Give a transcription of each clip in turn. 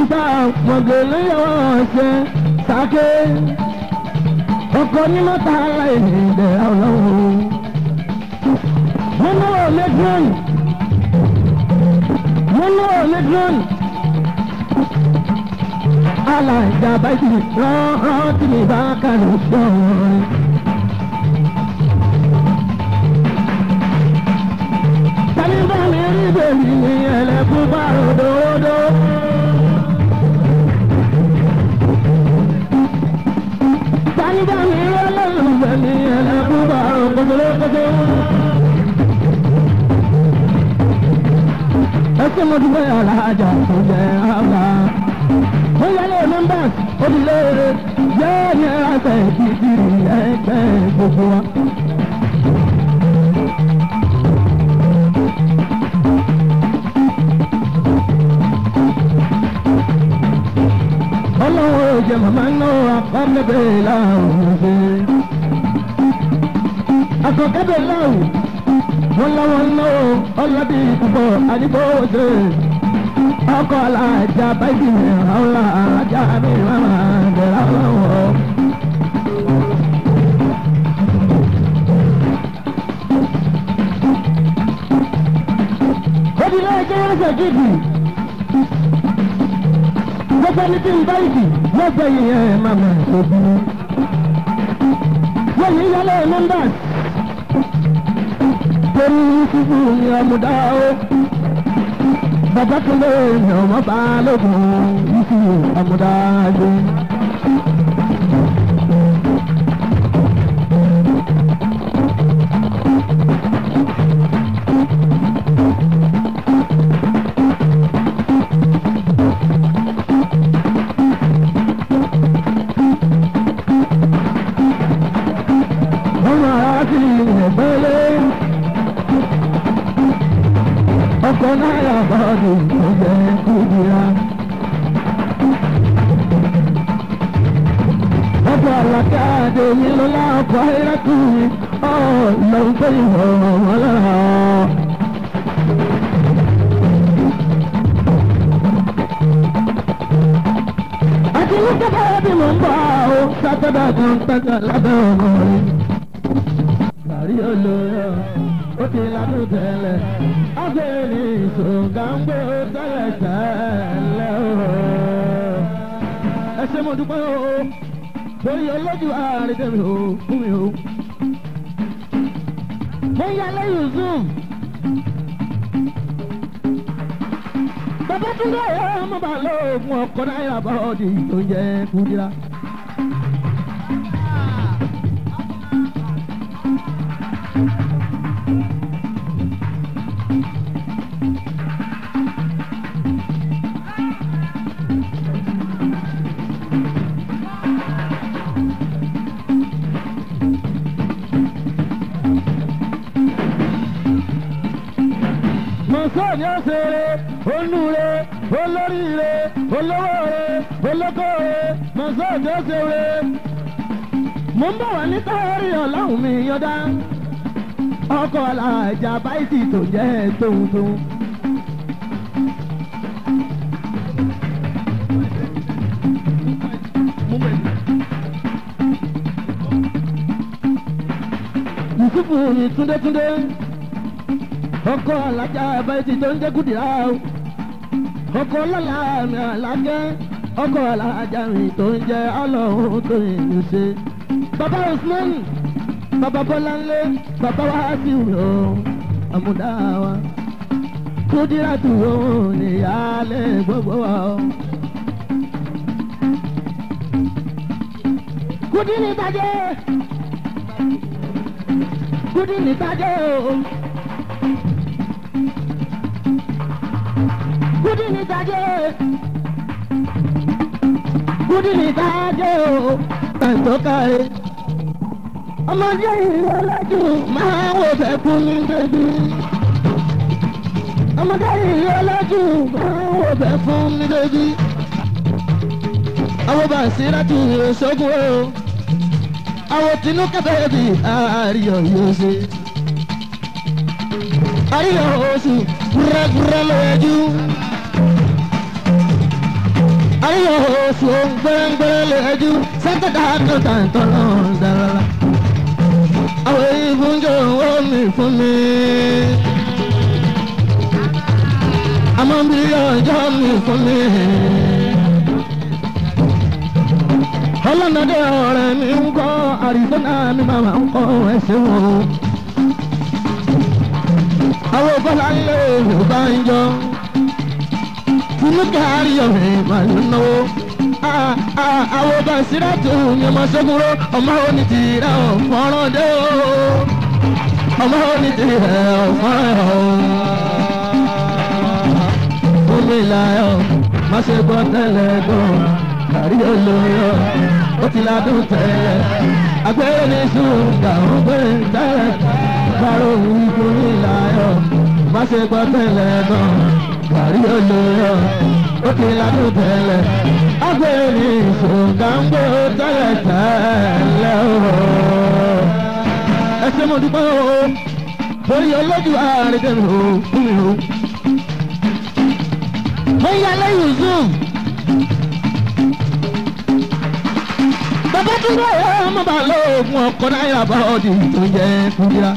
ta mọ̀gẹ́lẹ́ yọ̀ ṣe sàké ọkọ ní mọ́ta aláìní ìdẹ̀ ọlọ́run. mo náwó lẹ́gbọ̀n mo náwó lẹ́gbọ̀n aláìjà báyìí rán rán tí mi bá kàlù gbọ̀n. tani bá mi rí bèbí ní ẹlẹ́kùn bá ròdòdó. tani bá mi rí ọlọ́run ní ẹlẹ́kùn bá ròdòdó. ẹsẹ̀ mo dúpẹ́ alájà tó jẹ́ àgbà. mo yálé nọ́mbà òdìlé yẹ́ ní ẹ̀rọ ìdíjì ẹgbẹ́ gbogbo wa. ọlọ́wọ́ jẹ màmá náà akọ́kẹ́bẹ̀ láwùjọ ṣe. akọ́kẹ́bẹ̀ láwù wọ́n lọ́wọ́ náà ọlọ́bí púpọ̀ àdìgbò ṣe. ọkọ̀ alájà báyìí ní àwọn alájà mi máa bẹ̀rẹ̀ ọlọ́wọ́. Obìnrin ẹgbẹ́ wọn ṣe kíkì gbogbo ẹni tí ń bá ìdì lọ́gbẹ̀ yìí ẹ̀ máa mọ̀ òbí. wọ́n yìí yálé nọ́mbà torí fífún ní ọmọdá o. bàbá tó lé ní ọmọ bá lókun ìfì ọmọdá gbé. ọmọ àti ìrẹ̀pẹ̀lẹ̀ ọkọ̀ náírà bọ́ọ̀dù tó jẹ́ kúndìrá. ọkọ̀ àlàkà àdéhùn lọ́la ọkọ̀ ayélujára ọ̀ lọ́n pé ìwọ̀ wọn lára. àti ní kẹ́kẹ́ bí mo ń bọ̀ ọ́ sátọ́dà kan pẹ́kẹ́ lábẹ́ ọmọ rẹ̀ kárí olóyè ó ti ládùn tẹ́lẹ̀ ọ̀gbẹ́ni ìṣòǹgàǹgbò tẹ́lẹ̀ tẹ́lẹ̀ ooo. ẹ ṣe mo dúpẹ́ o torí olójú àrídẹ́mi o fún mi o. mo yà lẹ́yìn zoom. bàbá tún dé ọmọ bá lóògùn ọkọ̀ náírà bọ́ọ̀dì tó jẹ́ kúndìrá. mọ̀sán ni ó ṣeré onúre olóríire olówóore olókòore mọ̀sán ni ó ṣeré. mo ń bọ̀ wá ní káyọ̀rì ọ̀làhùn mi yọ̀dá ọkọ̀ alájà báyìí tó jẹ́ tóun tóun. yusufu ni túndétúndé ọkọ alájà abẹ́tì tó ń jẹ́ kùdìrá o ọkọ lọ́la mi àlágẹ́ ọkọ alájà mi tó ń jẹ́ ọlọ́run tó yìí ṣe. bàbá usman bàbá bọ́láńlé bàbá wàásù o àmúdá wa kùdìrá tù ó níyàlẹ́ gbogbo wa o. kùdìrì bàjẹ́ kùdìrì bàjẹ́ o. kudi ni taje kudi ni taje o tàǹtó káre ọmọdé ìrọ̀lájú máa wò fẹ́ fún mi bẹ́bí ọmọdé ìrọ̀lájú máa wò fẹ́ fún mi bẹ́bí àwọn bá sí láti ìṣògùn o àwọn tinú kẹfẹ́ bí àríyọ̀ yóò ṣe àríyọ̀ oṣù gúrẹ́gúrẹ́ lójú. sùn gbẹ́ngbẹ́rẹ́ lẹ́jú sẹ́kẹ̀dá kọ́tà tọ́lọ́ dára. àwọn ìfúnjọ owó mi fún mi. àmọ́ bí ọjọ́ mi fún mi. ọlọ́nàdé ọ̀rẹ́ mi ń kọ́ àrísọ́nà mi máa ń kọ́ ẹsẹ̀ wọn. àwọn bọ́lá ń lé yorùbá ń jọ inú kárí ọ̀rẹ́ máa ń náwó. àwọn bá síra tó ní ọmọ sọ́kúrò ọmọ òní ti rẹ̀ ọ̀fọ́rán dé o. ọmọ òní ti rẹ̀ ọ̀fọ́rán o. fún mi láyọ̀ má ṣe gbọ́ tẹ́lẹ̀ gan kárí olóyọ̀ ó ti ládùn tẹ́lẹ̀ agbẹ́rẹ́ ní ṣùgbà ó gbé tẹ́lẹ̀ bárò wí fún mi láyọ̀ má ṣe gbọ́ tẹ́lẹ̀ gan kárí olóyọ̀ ó ti ládùn tẹ́lẹ̀ agbẹ́rẹ́ ní ṣùgbà ń gbé tẹ́lẹ̀ tẹ́lẹ̀ o. ẹ ṣe mo dúpẹ́ o torí olójú ààrẹ tẹ̀lé o fún mi o. mo ń yálé yusuf. bàbá tó ń bá ọmọ bá lóògùn ọkọ náírà bá ọdì tó ń jẹ kúndíá.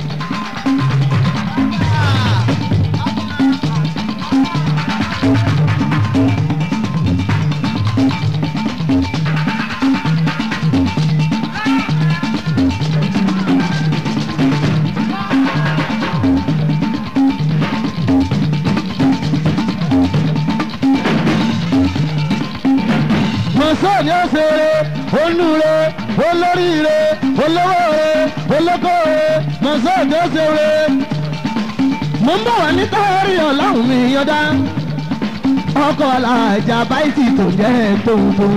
mọ̀sán ni ó ṣe eré olúre olóríire olówóore olókòore mọ̀sán ni ó ṣe eré. mo ń bọ̀ wá ní táyárì ọ̀làhùn mi yọ̀dá ọkọ̀ alájà báyìí tó jẹ́ tóun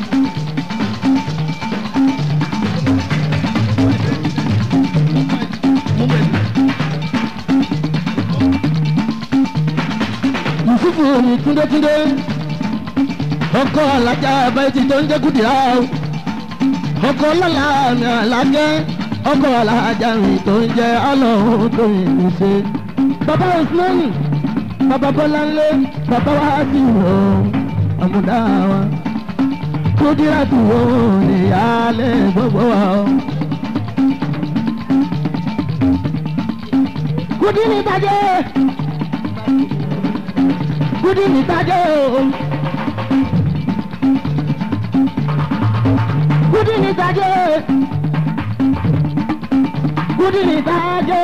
yusufu ni túndétúndé ọkọ alájà bẹ́ẹ̀tì tó ń jẹ́ kùdìrá o ọkọ lọ́la mi àlágẹ́ ọkọ alájà mi tó ń jẹ́ ọlọ́run tó yìí ṣe. bàbá usmani bàbá bọ́láńlé bàbá wa ti wò ó àmúdá wa kùdìrá tó wò ó níyàlẹ̀ gbogbo wa o. kùdì ní bàjẹ́ kùdì ní bàjẹ́ o. kudi ni tajo kudi ni tajo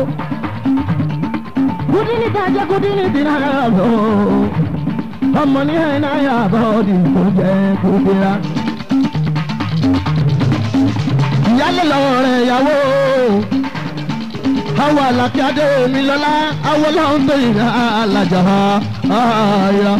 kudi ni tajo kudi ni dinaro ọmọ ní ẹ̀ náà yà bọ́ di tó jẹ́ kudira. ìyálé lọ́wọ́ rẹ̀ yàwó àwọn àlàkí adé mi lọ́lá àwọn ọlọ́run tó yìí alájà ayọ̀.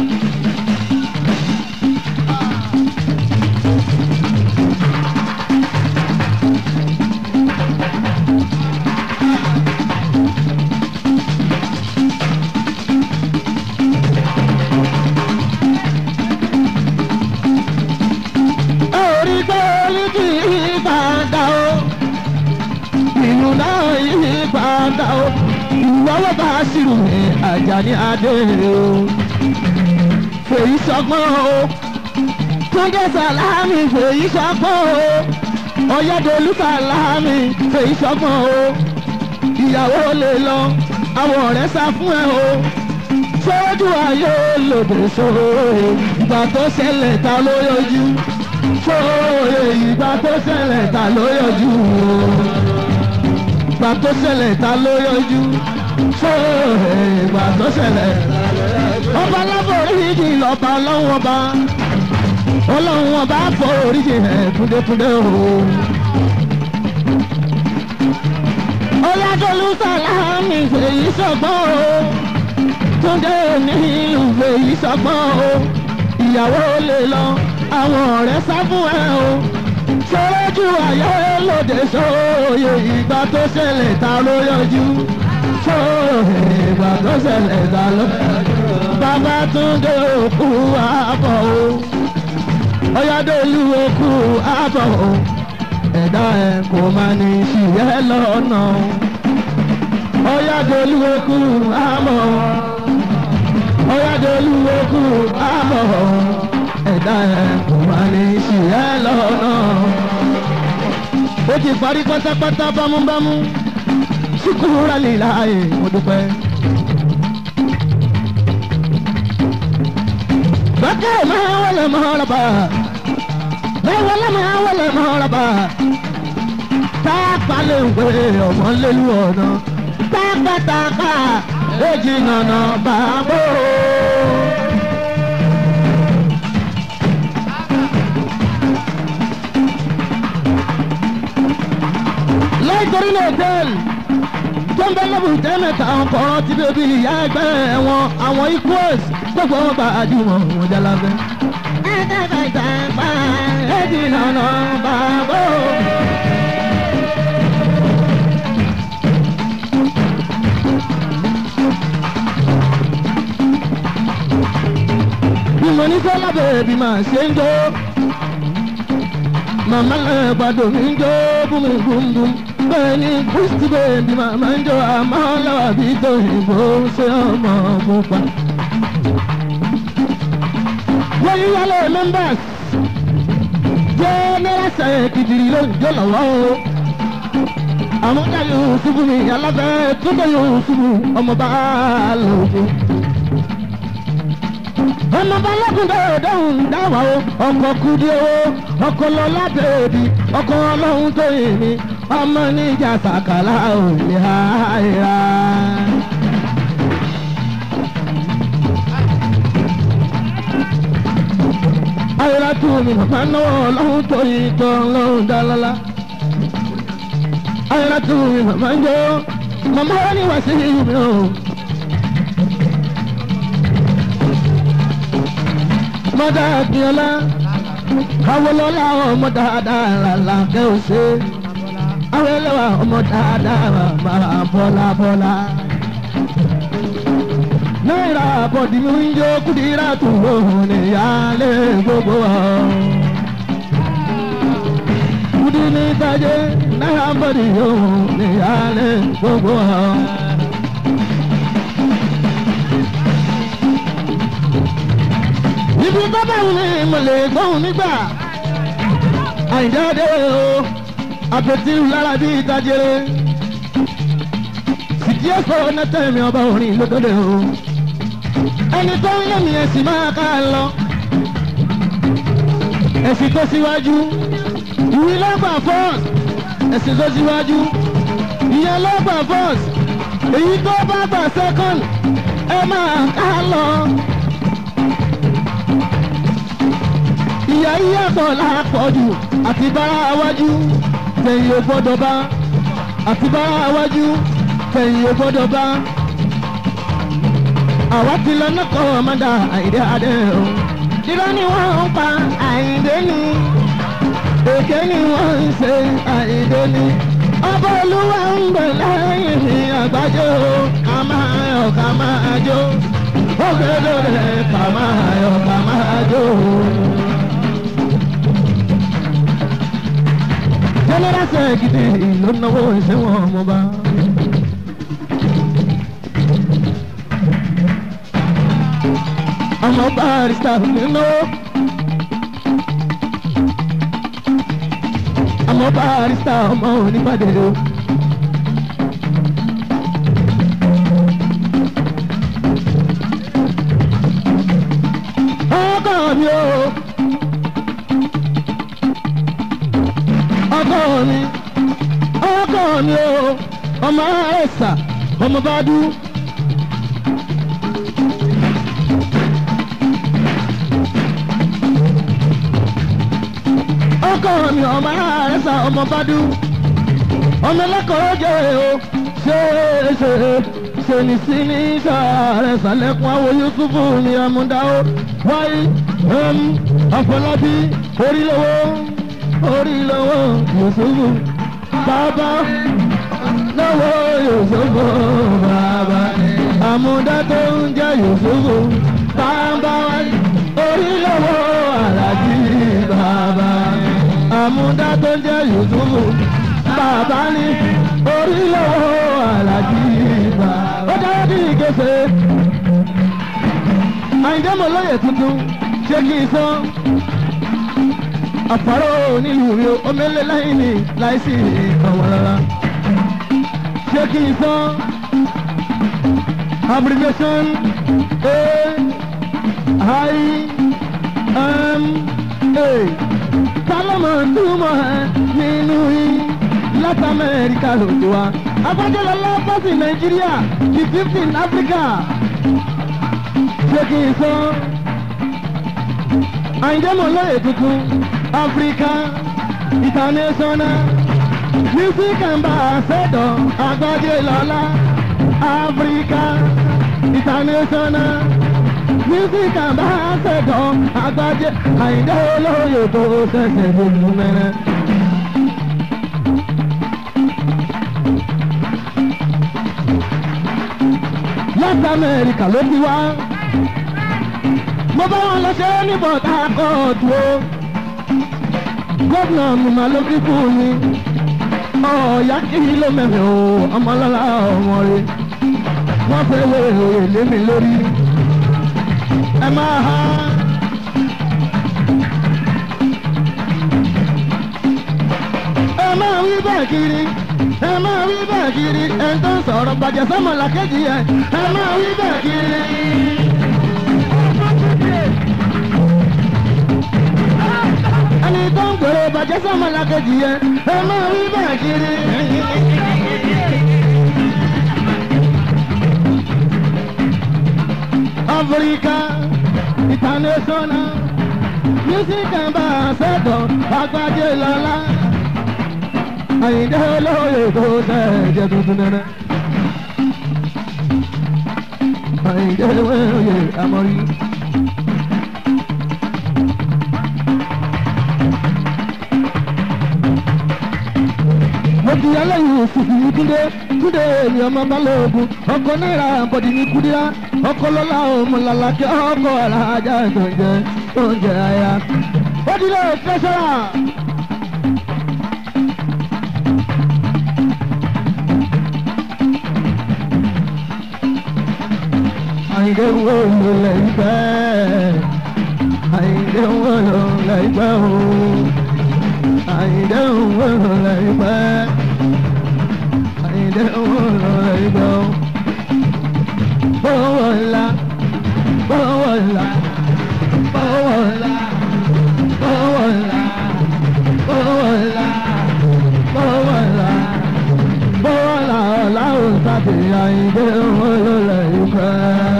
orí gbé orí kì í padà o ìlú náà yí padà o ìwọ́wọ́ bá ṣírù ní Àjàní adé o fèyí sọgbọ́n o túnjẹ sàlámì fèyí sọgbọ́n o ọ̀yẹ́dọ̀lú sàlámì fèyí sọgbọ́n o ìyàwó lè lọ àwọn ọ̀rẹ́ sá fún ẹ o sójú ayé lòdì sóòrè ìgbà tó ṣẹlẹ̀ ta ló yọjú sóòrè ìgbà tó ṣẹlẹ̀ ta ló yọjú o ìgbà tó ṣẹlẹ̀ ta ló yọjú sóòrè ìgbà tó ṣẹlẹ̀ ọba láforíjì lọ́ba ọlọ́run ọba ọlọ́run ọba foríjì ẹ̀ túndétúndé o. ọ̀yàdọ́lù sàlámì fèyí sọ̀gbọ́n o túndé ní ìlú fèyí sọ̀gbọ́n o ìyàwó lè lọ àwọn ọ̀rẹ́ sá fún ẹ o sọ́rọ́jú ayé lòdì sóòye ìgbà tó ṣẹlẹ̀ ta ló yọjú sóòye ìgbà tó ṣẹlẹ̀ ta ló yọjú bàbá túndé òkú àbọ̀ o ọ̀yàdọ́lù òkú àbọ̀ o ẹ̀dá ẹ̀ kò máa ní ṣìyẹ́ lọ́nà ọ̀yàdọ́lù òkú àbọ̀ ọ̀yàdọ́lù òkú àbọ̀ ẹ̀dá ẹ̀ kò máa sì ẹ́ lọ́nà ó ti parí pátápátá bámúbámú ṣùkúrà líláyè mo dúpẹ́. bákẹ́ máa wọlé mọ́rọ̀bà lẹ́wọ̀lẹ́ máa wọlé mọ́rọ̀bà táàpá lè wé ọmọ lélu ọ̀nà tápátápá èjì nànà bàbá o. láìtorí náà hòtẹ́ẹ̀lì tó ń bẹ lọ́bù tẹ́mẹ̀ta ọkọ̀ọ̀rọ̀ ti bèbí ìyá ẹgbẹ́ wọn àwọn equals gbogbo wọn bá àjùmọ̀ wọn jẹ́ lábẹ́. ẹ̀ẹ́dẹ́gbẹ̀ta èjì nànà bàbá o. bí mo ní sọ́lá bèbí máa ṣe ń jó màmá gbàdọ̀ mi ń jó búmi-búm-búm bẹ́ẹ̀ ni kristi bèbí màmá ń jó àmọ́ lọ́wọ́ bí tóyìnbó ṣe ọmọ mú pa. wọ́n yí wálé members jẹ́ náírà sẹ́yìn kìdìrì ló ń jó lọ́wọ́ o. àwọn ọjà yóò ṣubú mi alábẹ́ túnbọ̀ yóò ṣubú ọmọ bá lòdì ọmọ balógun dọ̀dọ̀hún dáwà o ọkọ̀ kudi o ọkọ̀ lọ́lá bèbí ọkọ̀ ọlọ́run tó yìn mí ọmọ níjà sàkàlà ò lè ha ìhà. ayọ̀lá tù mí màmá náà ọlọ́run tó yìn tó ọlọ́run dálọ́lá. ayọ̀lá tù mí màmá ń jọ màmá wọn ni wàá sí mi o. mọ́dà bíọ́lá awolọ́lá ọmọ dáadáa làlá kẹ́ ò ṣe awolọ́wà ọmọ dáadáa máa bọ́lá bọ́lá. náírà bọ̀dì mi ń jó kùdìrà tó lóhùn níyàlé gbogbo ọ̀. kùdì ní tajé náírà bọ̀dì yóò níyàlé gbogbo ọ̀. ibi bábà mi mo lè gbóhùn nígbà àìjáde o àpètí lára bíi ìtajere sìkì ẹ̀fọ́ nẹ́tẹ̀mí ọba orin lókòdè o ẹni tó ń lẹ́mìí ẹ̀sìn máa ká lọ ẹ̀sìn tó síwájú ìwé lọ́gbà fọ́ọ̀sì ẹ̀sìn tó síwájú ìyẹn lọ́gbà fọ́ọ̀sì èyí tó bá gbà sẹ́kọ̀n ẹ máa ká lọ. ìyá yíyàtọ̀ lápọ̀jù àti bára wájú tẹ̀yìn ò gbọ́dọ̀ bá àti bára wájú tẹ̀yìn ò gbọ́dọ̀ bá. àwa ti lọ náà kọ́ ọmọdé àìdé adé o. irọ́ ni wọ́n ń pa àìdé ni èké ni wọ́n ń ṣe àìdé ni. ọba olúwa ń bẹ̀ lẹ́yìn ní àgbájọ ká máa yọ̀ ká máa jó. ó gbẹ́dọ̀ rẹ̀ ká máa yọ̀ ká máa jó. general secretary ló náwó ìṣẹ́wọ̀n ọmọba. ọmọ barista nínú. ọmọ barista ọmọ onípàdé o. ọkọ mi o. ọkọ mi ọkọ mi o ọmọ ẹsà ọmọ bàdú. ọkọ mi ọmọ ẹsà ọmọ bàdú. ọmọ ẹlẹ́kọ̀ọ́ jẹ́ o ṣe ṣe ṣèní sí ní sàárẹ̀ sàlẹ̀kùn àwọ̀ yusufu ní amúdá o wáyé ọ̀pọ̀lọpí orílẹ̀-èdè orí lọ́wọ́ Yusufu bàbá lọ́wọ́ Yusufu bàbá àmúdá tó ń jẹ́ Yusufu bàbá orí lọ́wọ́ Àlàjí bàbá àmúdá tó ń jẹ́ Yusufu bàbá ní orí lọ́wọ́ Àlàjí bàbá. ó dáwọ́ bí ìgbésẹ̀ àyìndé mọ̀ lóye tuntun ṣé kí n sọ àfárò nílùú mi ò omele lẹ́yìn mi láìsí àwọn rárá. ṣé kí n sọ abbreviation a i m a kálọ́mọ̀ túmọ̀ ẹ̀ nínú yìí láti amẹ́ríkà lòdì wa agbájọ́lọ́ lọ́pọ̀sì nàìjíríà di fifteen africa ṣé kí n sọ àyìndẹ́mọ̀ lóye tuntun africa international music ambassador agbájọ́lọ́lá africa international music ambassador agbájẹ́ àyìndẹ́ olóyè tó ṣẹ̀ṣẹ̀ lójú mẹ́rẹ́. láti amẹ́ríkà ló ti wá. mo bá wọn lọ ṣe é ní bọ̀dá kóòtù o. gómìnà mi máa ló kí fún mi. ọ̀ọ́yá kí ló mẹ́rin o ọmọlọ́lá ọmọ rẹ̀. wọ́n fẹ́ wé òye lé mi lórí. ẹ máa ha. ẹ máa wí bẹ́ẹ̀ kiri ẹ máa wí bẹ́ẹ̀ kiri ẹ tó ń sọ̀rọ̀ bàjẹ́ sọ́mọ̀lá kejì ẹ ẹ máa wí bẹ́ẹ̀ kiri. ẹni tó ń gbèrò bàjẹ́ sọ́mọ̀lá kejì ẹ ẹ máa wí bẹ́ẹ̀ kiri. Africa international music ambassador agbájé lọ́la àyìndé olóyè tó sẹ́ẹ̀jẹ̀ tuntun nẹ́nẹ́. àyìndé olóyè amọ̀rí. mo di ẹlẹ́yìn òsìkì yìí túndé túndé èmi ọmọ balógun ọkọ náírà bọ̀dì ní kúdíá ọkọ lọ́la òmùlàlàkẹ́ ọkọ alájà tó ń jẹ tó ń jẹ aya. ó di lóò tẹ́sán. àyìndé wo ló lè gbẹ́ àyìndé wo ló lè gbẹ́ o àyìndé wo ló lè gbẹ́ àyìndé wo ló lè gbẹ́ o. bọ́wọ́ ńlá bọ́wọ́ ńlá bọ́wọ́ ńlá bọ́wọ́ ńlá bọ́wọ́ ńlá bọ́wọ́ ńlá bọ́wọ́ ńlá ọ̀la òǹtàbí àyìndé wo ló lè gbẹ́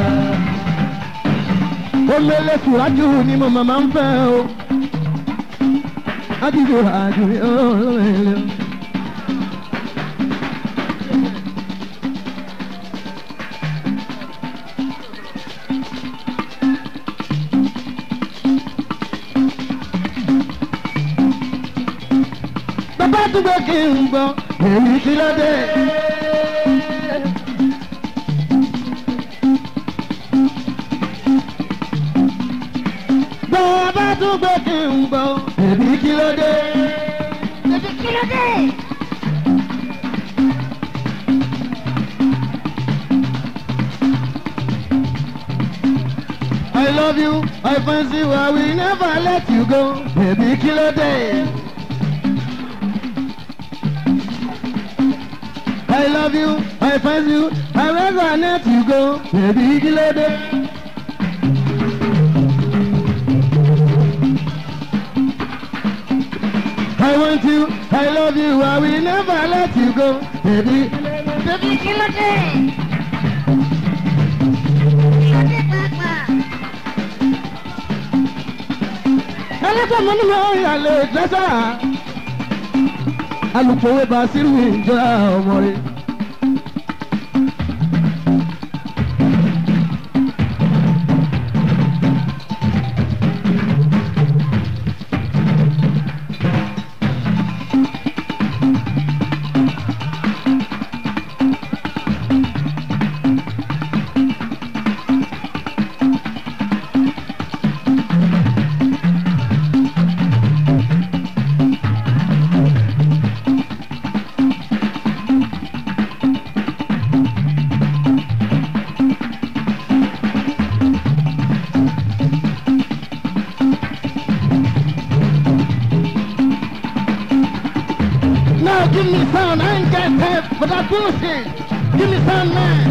omele suraju ni mo mama ń fẹ́ o adigun suraju ni olóòlè. bàbá àdúgbò kí n gbọ́ èyí kí ló dé. bàbá àdúgbò kí n gbọ́ èyí kí ló dé. Bébí kí ló dé? I love you, I fancy you, I will never let you go. Baby, kí ló dé. I love you, I fancy you, I will never let you go. Baby, kí ló dé. I want you, I love you, I will never let you go. Baby, Bébí kí ló dé? Kí ló dé pàápàá? ẹlẹ́gbẹ́ mi ni mo yà lè dẹ́sà. alùpùpù bá sírù ìjọra ọmọ rẹ̀. Give me some, I ain't got time for that bullshit. Give me some, man.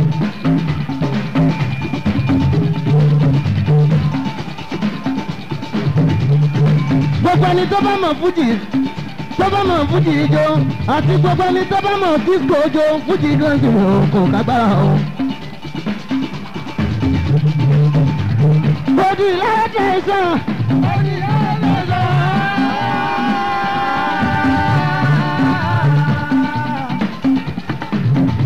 gbogbo ẹni tó bá mọ̀ fújì tó bá mọ̀ fújì ijó àti gbogbo ẹni tó bá mọ̀ disco ijó fújì gan ti wò kò kágbára o. Odi lẹ́jẹ̀ sàn. Odi lẹ́jẹ̀ sàn.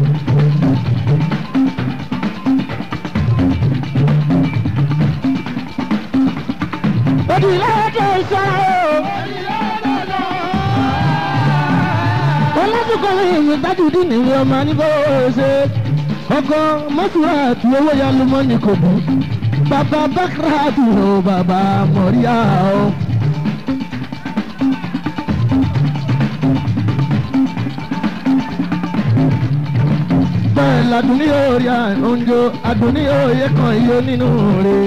Odi lẹ́jẹ̀ sàn o. Ọlọ́dúnkọ̀ ìwé gbájúdí nìwé ọmọ níbo ṣe. Ọkọ mọ́tòrá àti owó ya ló mọ́ ní kò bú. Bàbá Bákàrà àti o bàbá Mọ̀ríà o. Bẹ́ẹ̀ ladùn ní orí àǹjọ, àdùn ní òye kan iye nínú rẹ̀.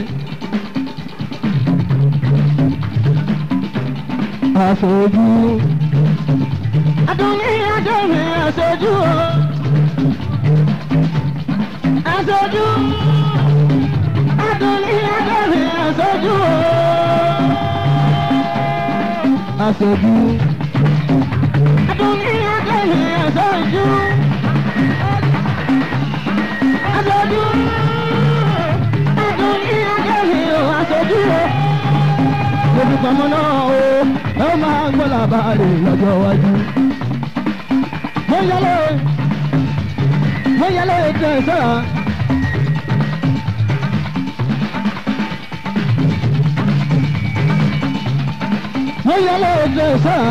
Aṣojú. Adùnní Adémi aṣojú o. Aṣojú. Adùnní Adémi aṣojú o. Aṣojú. Adùnní Adémi aṣojú. Aṣojú. Adùnní Adémi aṣojú o. Lórí pamọ́ náà o, ẹ máa gbọ́ làbárí lọ́jọ́ iwájú mo yẹlẹ mo yẹlẹ tẹ sọra. mo yẹlẹ tẹ sọra.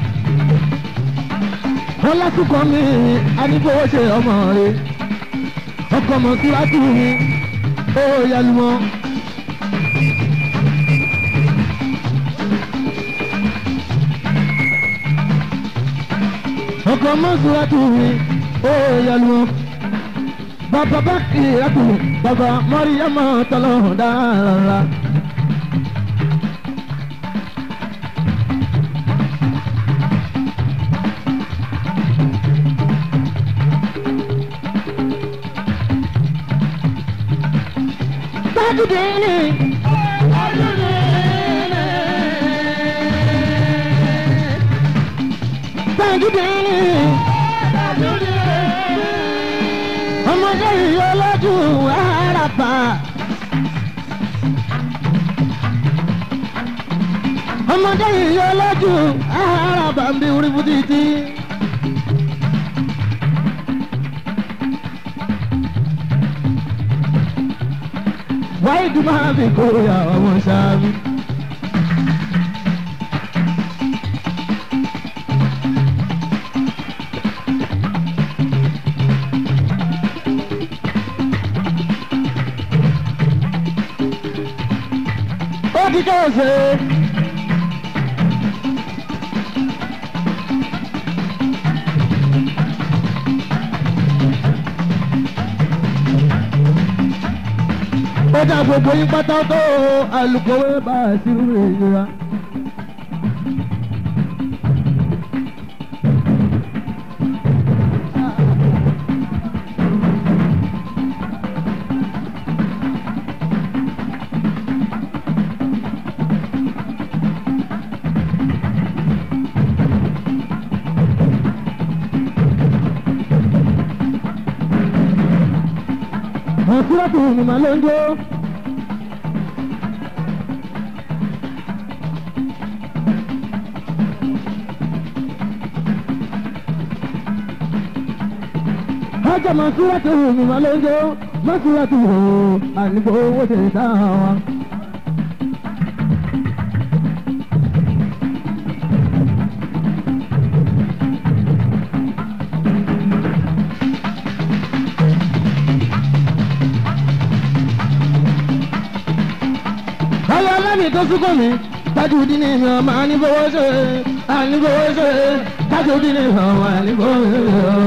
wọn lásìkò mi adigunwo ṣe ọmọ rẹ ọkọ mọ síwájú mi ó yẹlumọ. ọkọ mọ́sùlátù mi ó yẹlu wọn. bàbá bá kì í rẹ́pù bàbá mọ́ríyámọ́ tọ́lọ́hùn dára. Sájúdé ni. Sájúdé ni. ọmọdé yìí olójú àràpà. ọmọdé yìí olójú àràpà ń bí orí fún títí. wáyé dùn máa fi kórè àwọn ọmọ sáábì. ó ti kẹ́sẹ̀. ó dá gbogbo yín pátá tó alùpùpù bá a sí ìrora. Ọ̀sùnrọ̀tù ni màá ló ń jó. Ọjọ́ Mọ̀sùrọ̀tù ni màá ló ń jó. Mọ̀sùrọ̀tù o, àníbò owó ṣe dá wa. Ọlọ́ ọlọ́mi tó súnkọ̀ mi, tájú dín ní mi ọmọ àníbówó ṣe, àníbówó ṣe, tájú dín ní mi ọmọ àníbówó ṣe.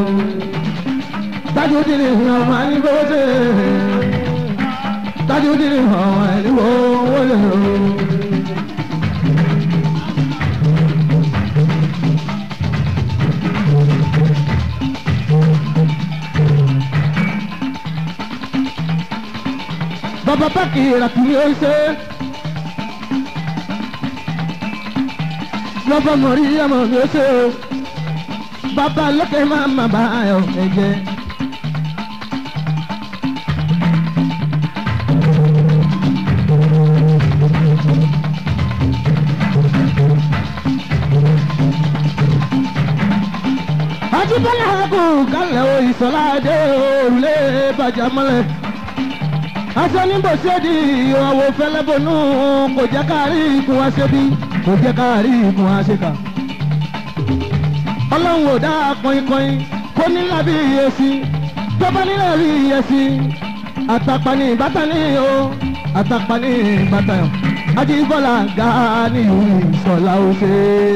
Tájú dín ní mi ọmọ àníbówó ṣe, tájú dín ní mi ọmọ àníbówó ṣe. ìrà kì í ṣe. lọ́bọ̀ mọ̀rí ọmọ mi ó ṣe o bàbá lókè máa má bá ayọ̀ ẹ̀jẹ̀. Ajíbọ́lá kò kálẹ̀ o ìsọ̀ládé òrùlé bàjá mọ́lẹ̀. Aṣọ níbo ṣéèdì àwọ̀ fẹlẹ́bọnú kò jẹ́ káàrí ikùn wa ṣe bí kò jẹ́ káàrí ikùn wa ṣe kà. Ọlọ́run ò dá kọ́inkọ́in kó nílá bí iyèsí tó bá nílá bí iyèsí. Àtàpà ní ìbátan ní o àtàpà ní ìbátan yàn. Ajíbọ́lá ga ní ìwé ìsọ̀lá ó ṣe é.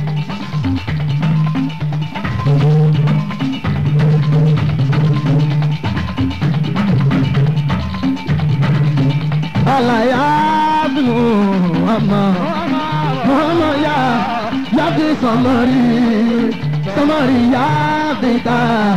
alayabinu ama ọmọ ya yabi sọmọri sọmọri yabi ta.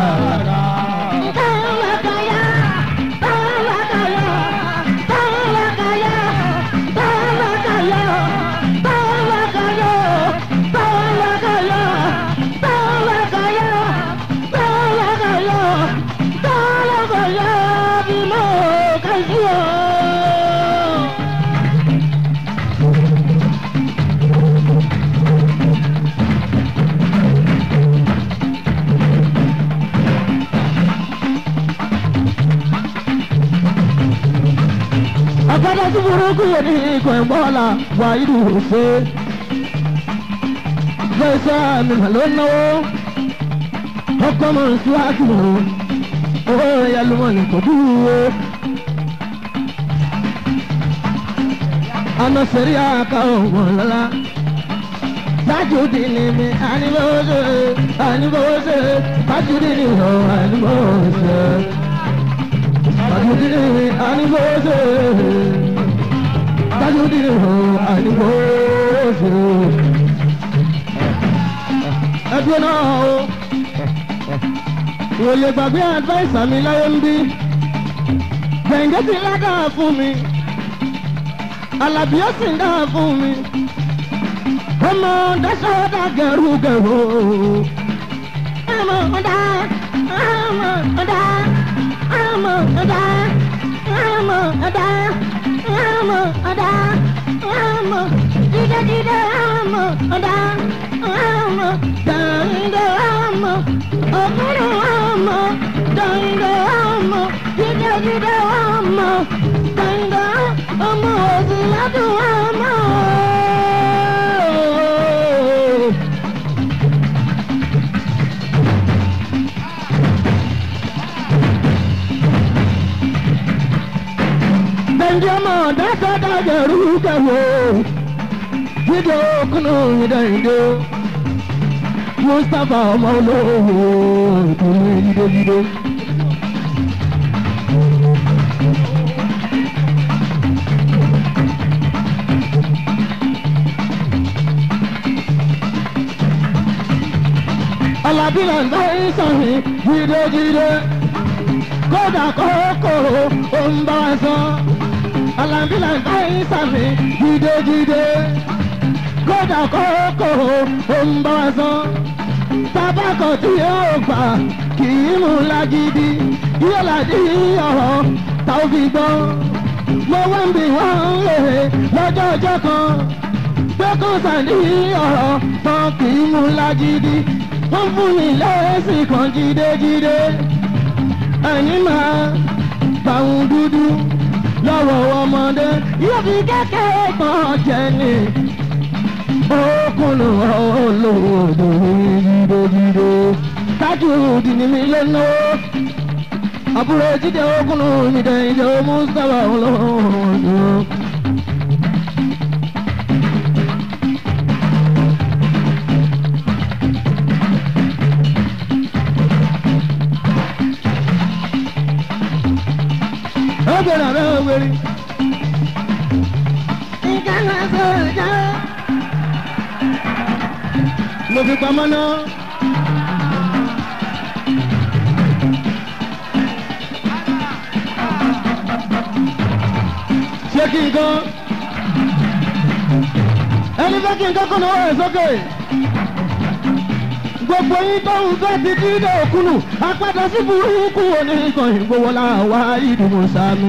agbada tí burúkú yẹn ní ikọ̀ ẹ̀gbọ́n wà ìlú òfé. Fẹ́sẹ̀ mi mà ló náwó. Ọkọ mọ̀ síwájú o. Owó ẹ̀yà ló mọ̀ ní kò dúró. Àná sẹ̀rí àká òwọ̀n lọ́la. Tájúdì ni mi, àníbọ̀wọ́sẹ̀, àníbọ̀wọ́sẹ̀, tájúdì ni ìhọ̀ àníbọ̀wọ́sẹ̀. Tajudini anibose Tajudini ho anibose Ẹdúró náà o Ìwòye gbàgbé advice mi láyé ń bí Gbẹ̀ǹgẹ́ ti lága fún mi Àlàbí ó sì ń dá fún mi Ọmọ dáṣọ́ dá gẹ̀rú gẹ̀rú Ọmọ ọ̀dà ọmọ ọ̀dà ọmọ ọ̀dà ọmọ ọ̀dà ọmọ ọ̀dà ọmọ dídẹ́dídẹ́ ọmọ ọ̀dà ọmọ dàrídẹ́ ọmọ ọ̀kúrò ọmọ dàrídẹ́ ọmọ dídẹ́dídẹ́ ọmọ dàrídẹ́ ọmọ òsì ládùn ọmọ. Benjamin dáta dájẹ̀rú kẹwò jíjẹ okùnú ìdẹ́yìndé Mustapha ọmọ olówó ìdùnnú yídéyídé. Alábílẹ̀ ń bá ìsọ̀yìn jídéjídé kódà kókòrò ó ń bá wa sọ alambila ń bá yín sàmì jídéjídé kódà kókòrò ó ń bá wa sọ tabakọ tí yóò gbà kì í mú lágídí yóò láti ọ̀rọ̀ tá ò fi gbọ́ mo wá ń bí wọ́n lè lọ́jọ́ ọjọ́ kan pé kó sàní ọ̀rọ̀ tán kì í mú lágídí wọ́n fún mi lẹ́sìn kan jídéjídé ẹ̀yin máa gbàùn dúdú lọ́wọ́ ọmọdé yóò fi kékeré kan jẹ ní. Okùnù olóòdò yídójídó kájú òdì ní mi lónà. Àbúrò jíjẹ okùnù mi dẹ̀ ìjọ Mustapha olóòdò. Ọgbẹ̀rẹ̀ àbẹ́ òwèrè. Ìkànnì sọ̀rọ̀ mo fi pamọ́ náà. kí n gan ẹni fẹ́ kí n kọ́kọ́ náà wọ̀ ẹ́ sókè gbogbo yín tó ń fẹ́ ti dídé òkúlù apádà sí burúkú oníkan ìgbowóla wá ìdùnnú sami.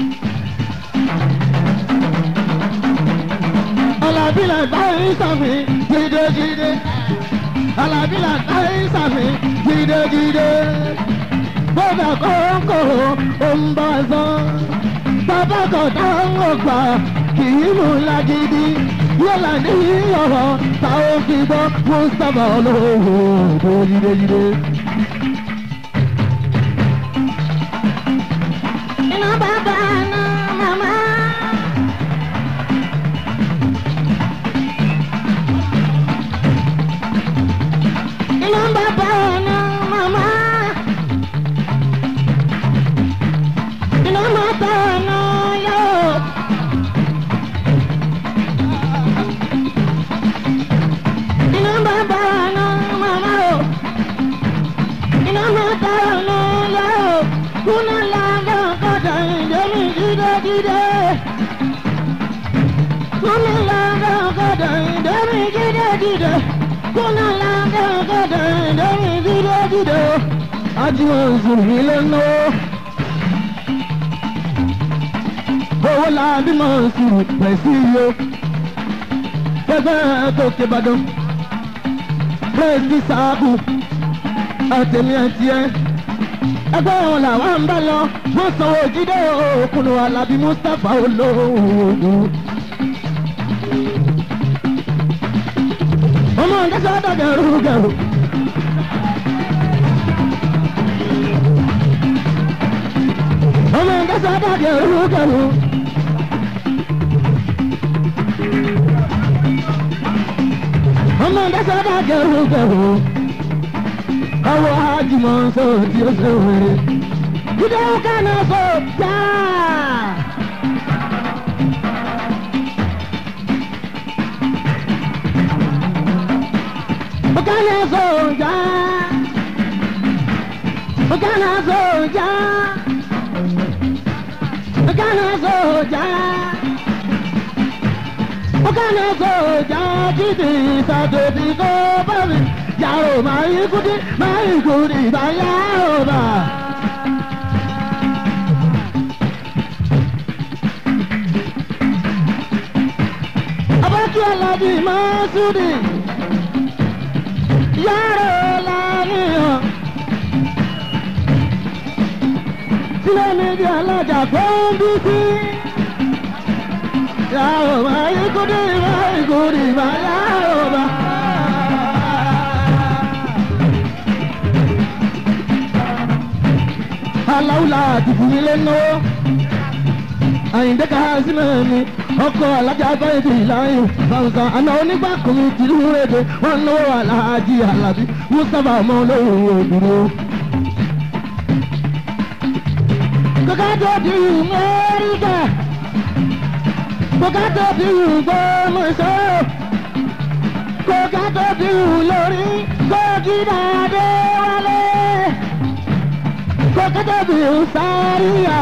alábílẹ̀ báyìí sàmì gidigidi alábílẹ̀ báyìí sàmì gidigidi bọ́dà kọ́ńkọ́ ó ń bá a sán bàbá kan táwọn ọgbà kì í mú lágídí yọ̀là ní ọ̀rọ̀ táwọn fi gbọ́ mustapha olówó tó yídeyíde. Iná bàbá náà màmá. Iná bàbá náà màmá. Iná bàbá náà yó. Iná bàbá náà màmá o. Iná bàbá náà yó. Kúnà lága kọjá ìdẹ́mi jídẹ́jídẹ́. Kúnà lága kọjá ìdẹ́mi jídẹ́jídẹ́. Kúnà lága kọjá ìdẹ́mi jídẹ́jídẹ́. ajíwọ̀n sùnmí lẹ́nu. owó la bí mo sùn pẹ̀ sí iyo. gbẹgbẹ́ tó ké badàn. pírẹ́sì sáàbù àtẹ̀mí àti ẹ̀. ẹgbẹ́ wọn làwọn ń bá lọ wọ́n sanwó jíde òkùnrin alábí mustapha olóògùn. ọmọ ìjẹsà dàgẹ̀rù gẹ̀rù. ọmọ ìjẹsà dàgẹ̀rù gẹ̀rù. ọmọ ìjẹsà dàgẹ̀rù gẹ̀rù. ọwọ́ ajimọ̀ sọ tí ó ṣe wèrè. jíde kánà sọ jáà. Bukana soja. Bukana soja. Bukana soja. Bukana soja. Kiti sato ti ko babi. Yaro mai kuti mai kuti ba yaro ba. Abaki aladi masudi yàrá lánìyàn. Sílẹ̀ méjì alájà tó ń bí sí. Yàrá máa yí kúndé máa yí kúndé máa yàrá bá. Aláwùlà àti fúnilé náwó. Àyìndé ká sílẹ̀ mi ọkọ̀ alájà báyìí ti láyò fàǹsà àná onígbàkùnrin tìlú èdè wọn náwó aláàjì alábí mustapha ọmọ olóhùn òdúró. kókà tó di mẹ́ríkà kókà tó di gbọ́mọ̀ṣọ́ kókà tó di lórí kókìdá dé wálé kókà tó di sáríyà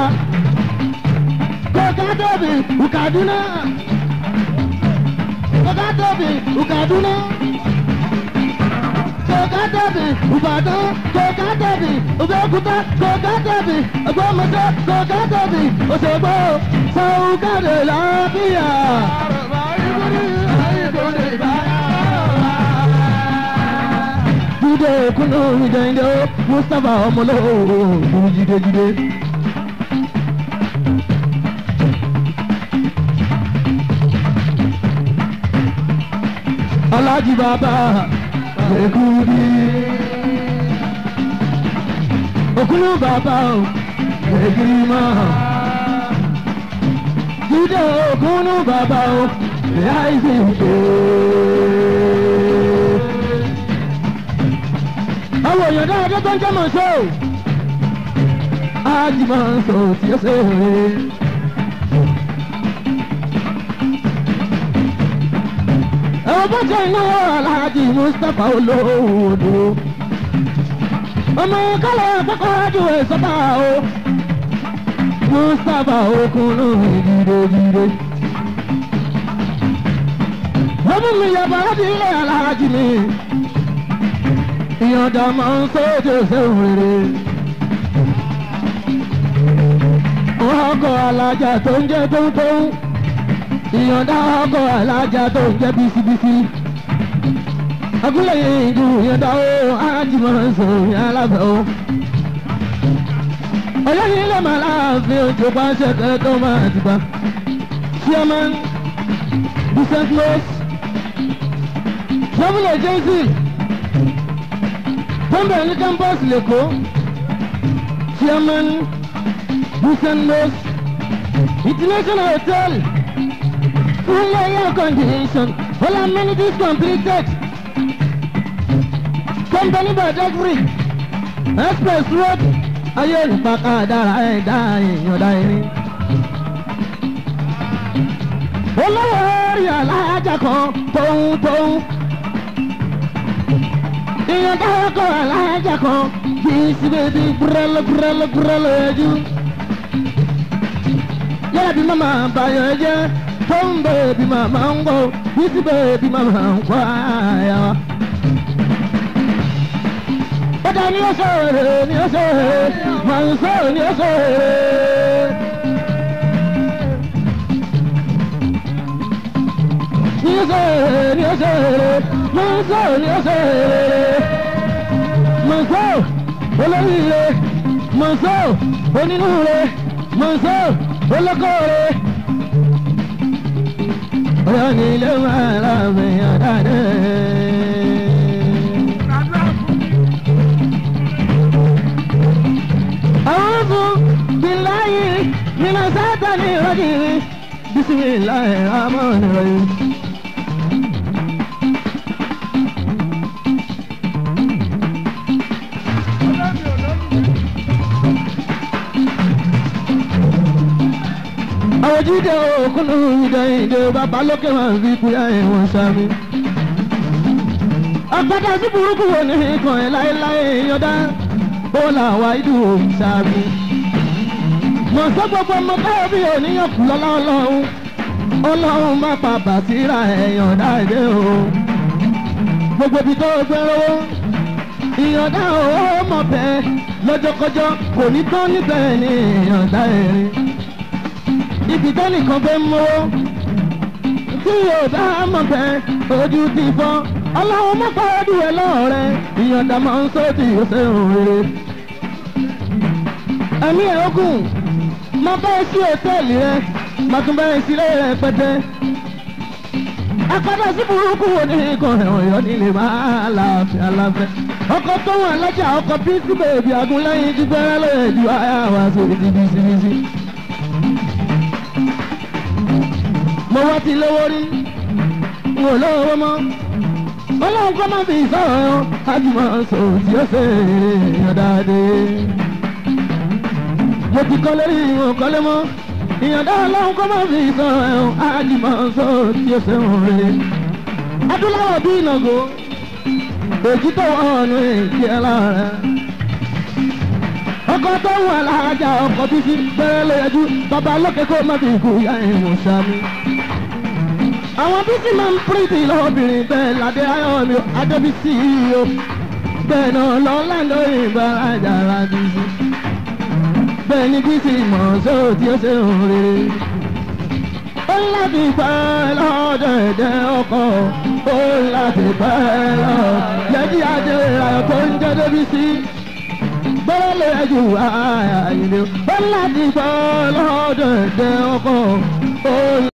kokatobi ukaduna kokatobi ukaduna kokatobi ubadan kokatobi obeokuta kokatobi ogbomọsọ kokatobi osogbo sọ̀húnkàdé lábíyà. jíde kúnú ìjẹ̀ǹdẹ̀ ó mustapha ọmọlọ́wọ́ òun jíde jíde. alájí bàbá gbẹ̀gúdí. òkúlù bàbá o gbẹ̀gúdí mọ́. jíde òkúlù bàbá o ìyá ìsìnkú. àwọn èèyàn dáadé tó ń jẹ́ mọ̀ ṣó. ájì máa ń sọ tí ó ṣe é rè. ẹ̀wọ̀n bó ṣe iná aláàjì mustapha olóòdò ọmọ kálọ̀ àkọ́kọ́ ju ìsọ́tà o mustapha okunu jìdejìde. wọ́n mú mi yàgbọ́ láti ilé aláàjì mi ìyọ̀dà máa ń sóde sẹ́wọ̀n rere. ọkọ̀ alájà tó ń jẹ́ tóńtóń ìyọ̀dà ọkọ̀ alájà tó ń jẹ́ bísíbísí. agúnlẹ̀ yìí ìdú ìyọ̀dà ó alájì máa ń sọ ìyá alábẹ́ ó. ọ̀yọ́ ní ilé màá láàfin ojú pa ṣẹ̀kẹ́ tó máa ti gbà. chairman decent close travel agency tọ́ḿbẹ̀ ní campus lẹ́kọ̀ọ́ chairman decent close international hotel full air condition all amenities completed company by delivery express road ayé ìpàkà dára ẹ̀dá ìyọ̀dá irin. olówó rí alájà kan tóun tóun ìyọ̀dá ọkọ̀ alájà kan kì í sí bèbí gbúrẹ́lẹ́ gbúrẹ́lẹ́ gbúrẹ́lẹ́ ẹjú. yẹ́rẹ́ bí màmá bàyọ̀ jẹ́ tóun bèbí màmá ń gbọ́ kì í sí bèbí màmá ń kọ́ àyà wa. Bọ́dà ni ó sọ̀rọ̀ ni ó sọ̀rọ̀ màá ń sọ̀rọ̀ ni ó sọ̀rọ̀. Ni ó sọ̀rọ̀ ni ó sọ̀rọ̀ màá ń sọ̀rọ̀ ni ó sọ̀rọ̀. Màá ń sọ̀rọ̀ olóríire màá ń sọ̀rọ̀ onínúure màá ń sọ̀rọ̀ olókòore. Bọ́dà ni ilé máa ń ra mi àdáde. أعوذ بالله من الشيطان الرجيم بسم الله الرحمن الرحيم àwọn jíde òkúnnù ìdè ìdè bàbá lókè máa ń fi kúyà ẹ̀wọ̀n sami. àgbàdo sí burúkú wo ní ikàn ẹ̀ láéláé yọ̀dá ó là wá ìdú òǹsàmì. mọ̀ sọ́ gbogbo ọmọ káyọ̀ bí òníyàn kù lọ́lá ọlọ́run ọlọ́run má pa bàtírà ẹ̀yàn dáadé o. gbogbo ibi tó gbé lówó ìyọ̀dá owó mọ̀ bẹ́ẹ̀ lọ́jọ́kọjọ́ kò ní tán níbẹ̀ ní ìyọ̀dá ẹ̀rín. ibi tẹ́nìkan fẹ́ mọ́wọ́ tí yóò bá mọ̀ bẹ́ẹ̀ ojú ti fọ́ ọlọ́run mọ́ pàdé ẹ lọ́rẹ́ ìyọ̀ǹda máa ń sọ́ọ̀tì ọ̀sẹ̀ òrèrè. ẹ̀mí ẹ̀ ogun má bẹ́ẹ̀ sí òtẹ́ẹ̀lì rẹ má tún bẹ́ẹ̀ sílé rẹ pẹ́tẹ́. akọ́dọ̀ sí burúkú wo ní ikọ̀ ẹ̀wọ̀n yọ nílé máa láàfin aláfẹ́. ọkọ̀ tó wà lọ́jà ọkọ̀ bísí bèbí agúnlẹ́yìn ti gbẹ́rẹ́ lóye ju ayé àwọn àṣírí ti bísíbísí. mo wá ti lówó rí n ò lówó mọ́ ọlọ́run kọ́ máa fi sọ̀rọ̀ ájúmọ̀ sọ tí ó ṣe ìyọ̀dáde. mo ti kọ́ lórí ìwọ̀n kọ́lé mọ́ ìyọ̀dá ọlọ́run kọ́ máa fi sọ̀rọ̀ ájúmọ̀ sọ tí ó ṣe òre. adúláwọ̀ bí ìnàgó èjì tó wọ̀ ọ̀nù èjì ẹ̀ lára. ọkọ̀ tó wà láàjà ọkọ̀ bísí bẹ̀rẹ̀ lóyẹjú bàbá lókè kó má fi kú yá ìwọ̀n sami àwọn bísí máa ń pírìtì lọ́bìnrin bẹ́ẹ̀ ládé ayọ̀ mi adébísí o bẹ́ẹ̀ náà lọ́láńdó ìbárajà ládìsí bẹ́ẹ̀ ni bísí mọ̀ sóò tí ó ṣe ń rere. ó ń láti pẹ́ lọ́dọ̀ ẹ̀dẹ́ ọkọ̀ ó ń láti pẹ́ lọ lẹ́jì adé ayọ̀ tó ń jẹ́ débísí bẹ́ẹ̀ lè ju àyà ìlú ó ń láti pẹ́ lọ́dọ̀ ẹ̀dẹ́ ọkọ̀ ó ń.